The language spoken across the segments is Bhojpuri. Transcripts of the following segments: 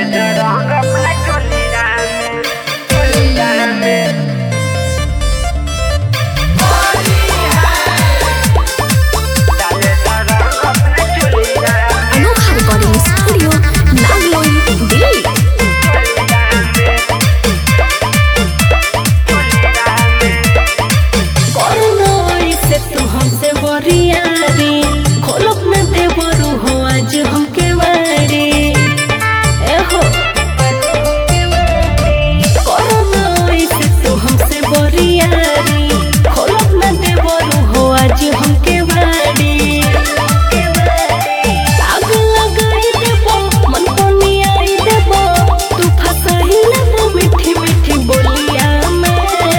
रंग अपना चोलिया में चोलिया में डाले रंग अपना चोलिया में Anokha recording studio Nangloi Delhi corona से तू हमसे बोरियारी खोलक न दे बरू हो आज हमके वारी ए हो कोरोना से तू हमसे बोरियारी खोलक न दे बरू हो आज हमके वारी आग लगाई देबो मन कोनियाई देबो तू फसाई लेबो मीठी मीठी बोलिया में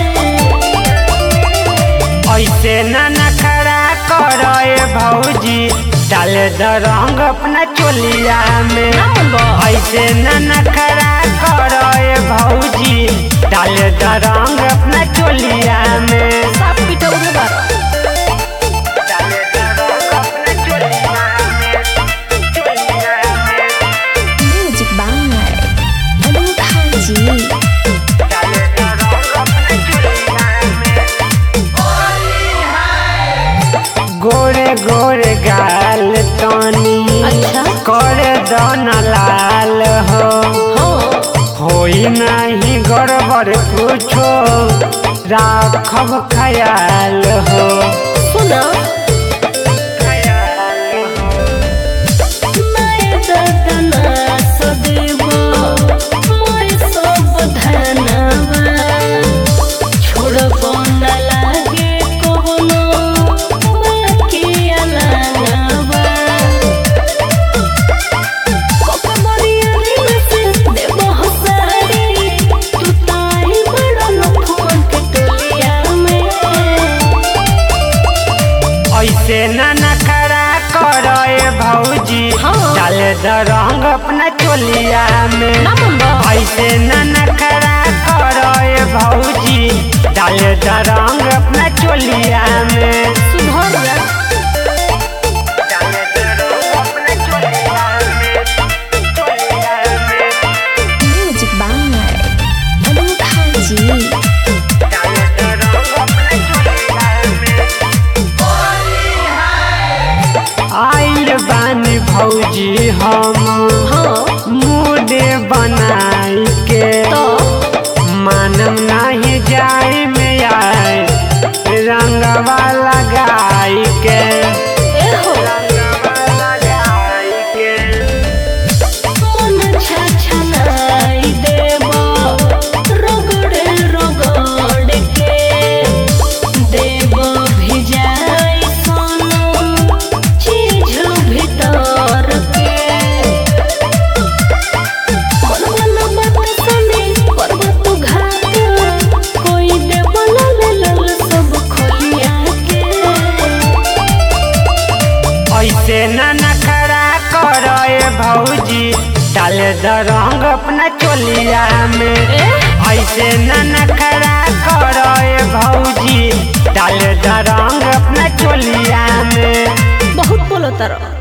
ऐसे न नखरा करे भौजी डाल द रंग अपना चोलिया में ऐसे न नखरा करे भौजी डाल द रंग अपना चोलिया में साफ पीटा उधर बारा डाल द रंग अपना चोलिया में चोलिया में म्यूजिक बाय अनोखा जी डाल द रंग अपना चोलिया में गोरे गोरे गाल तनी अच्छा कर दन लाल हो होई नहीं गड़बड़ कुछो राखब ख्याल हो सुना मैं ददना सदेवा मैं सब धनवा छोड़बो न लागे कोनो बाकी अलगवा कोका मोरियारी में से देबो हसारी तू ताई बड़ा लफुअन के टोलिया में ऐसे न नखरा करे भौजी हाँ। डाल द रंग अपना चोलिया में ना मंगा ऐसे न नखरा करे भौजी डाल द रंग अपना चोलिया में सुधर जा डाल द रंग अपना चोलिया में चोलिया में म्यूजिक बाय अनोखा जी आइल बानी भौजी हम हाँ मुडे बनाई के तो मानम नहीं जाए में आए रंगवा लगाई के ए हो रंगवा लगाई के मन छछनाई देबो रगड़े रगड़ के देबो भिजाई सोनो चीज भीतर के मन मन बात सुनी करबो तू घात कोई देबो लल लल सब खोलिया के ऐसे न नखरा करे भौजी डाल द रंग अपना चोलिया में ऐसे न नखरा करे भौजी डाल द रंग अपना चोलिया में बहुत बोलो तारा